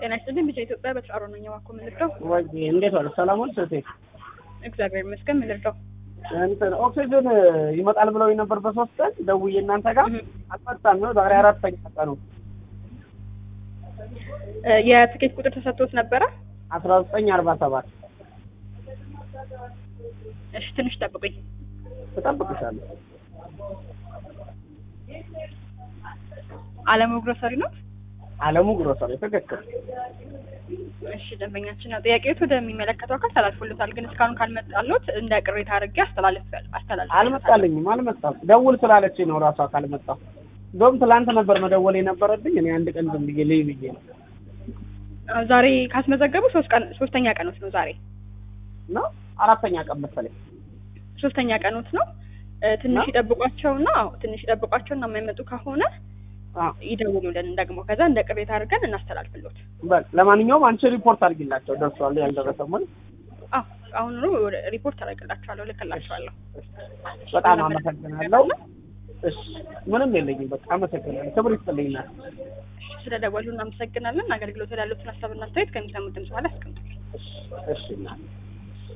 ጤና ይስጥልኝ። ብቻ ኢትዮጵያ በተጫሮ ነኝ። እባክዎ ምን ልርዳው? ወይ እንዴት ዋለ? ሰላም ዋል ስቴ እግዚአብሔር ይመስገን። ምን ልርዳው? እንትን ኦክሲጅን ይመጣል ብለው ነበር በሶስት ቀን ደውዬ እናንተ ጋር እህ፣ አልመጣም ነው ዛሬ አራተኛ ቀኑ እ የትኬት ቁጥር ተሰጥቶት ነበረ? አስራ ዘጠኝ አርባ ሰባት እሺ ትንሽ ጠብቁኝ። እጠብቅሻለሁ አለሙ ግሮሰሪ ነው? አለሙ ግሮሰሪ ትክክል እሺ ደንበኛችን ነው። ጥያቄዎት ወደሚመለከተው አካል ተላልፎለታል፣ ግን እስካሁን ካልመጣሎት እንደ ቅሬታ አድርጌ አስተላልፍ አስተላልፍ አልመጣልኝም አልመጣም ደውል ስላለችኝ ነው ራሷ ካልመጣሁ እንደውም ትላንት ነበር መደወል የነበረብኝ እኔ አንድ ቀን ዝም ብዬ ልይ ብዬ ነው ዛሬ ካስመዘገቡ ሶስት ቀን ሶስተኛ ቀኖት ነው ዛሬ እና አራተኛ ቀን መሰለኝ ሶስተኛ ቀኖት ነው። እ ትንሽ ነው? ይጠብቋቸውና አዎ፣ ትንሽ ይጠብቋቸውና የማይመጡ ከሆነ አ ይደውሉልን ደግሞ ከዛ እንደ ቅሬታ አድርገን እናስተላልፍሎት። በል ለማንኛውም አንቺ ሪፖርት አድርጊላቸው ደርሷል ያልደረሰም ሆነ አዎ አሁን ሪፖርት አደርግላችኋለሁ፣ ልክላችኋለሁ። በጣም አመሰግናለሁ እሺ ምንም የለኝም በቃ አመሰግናለሁ ክብር ይስጥልኝና ስለ ደወሉ እናመሰግናለን። አገልግሎት ያሉትን ሀሳብና አስተያየት ከሚሰሙት ድምጽ በኋላ ያስቀምጡልን። እሺ እሺ እናቴ